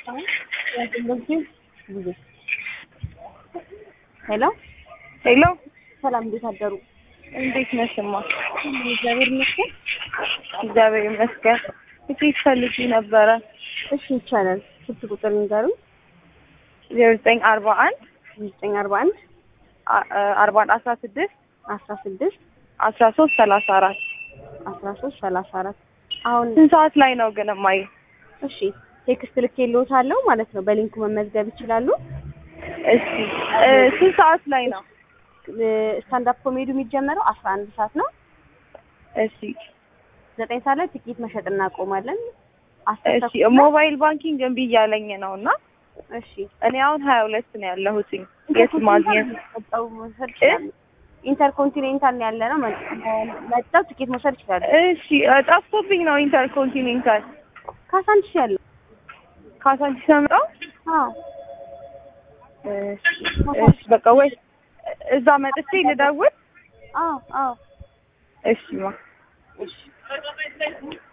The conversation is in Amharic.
ሄሎ ሄሎ ሰላም፣ እንዴት አደሩ? እንዴት ነሽማ? እግዚአብሔር ይመስገን። እግዚአብሔር ይመስገን። ትኬት ፈልጊ ነበረ። እሺ ይቻላል። ስልክ ቁጥር ንገሩኝ። ዜሮ ዘጠኝ አርባ አንድ ዘጠኝ አርባ አንድ አርባ አንድ አስራ ስድስት አስራ ስድስት አስራ ሶስት ሰላሳ አራት አስራ ሶስት ሰላሳ አራት አሁን ስንት ሰዓት ላይ ነው ግን እማዬ? እሺ ቴክስት ልኬልዎታለሁ ማለት ነው። በሊንኩ መመዝገብ ይችላሉ። እሺ እ ስንት ሰዓት ላይ ነው? ስታንዳፕ ኮሜዲ የሚጀመረው አስራ አንድ ሰዓት ነው። እሺ ዘጠኝ ሰዓት ላይ ትኬት መሸጥ እናቆማለን። አስር እሺ ተኩል ላይ- ሞባይል ባንኪንግ እምቢ እያለኝ ነው እና እሺ እኔ አሁን ሀያ ሁለት ነው ያለሁትኝ የት ማግኘት መጠው መውሰድ ይችላሉ። ኢንተርኮንቲኔንታል ነው ያለ ነው። መጠው ትኬት መውሰድ ይችላሉ። እሺ እ ጠፍቶብኝ ነው ኢንተርኮንቲኔንታል ካሳንቺስ ያለው ካሳንቺስ አመጣው አዎ እሺ እሺ በቃ ወይ እዛ መጥቼ ልደውል አዎ አዎ እሺ ማ እሺ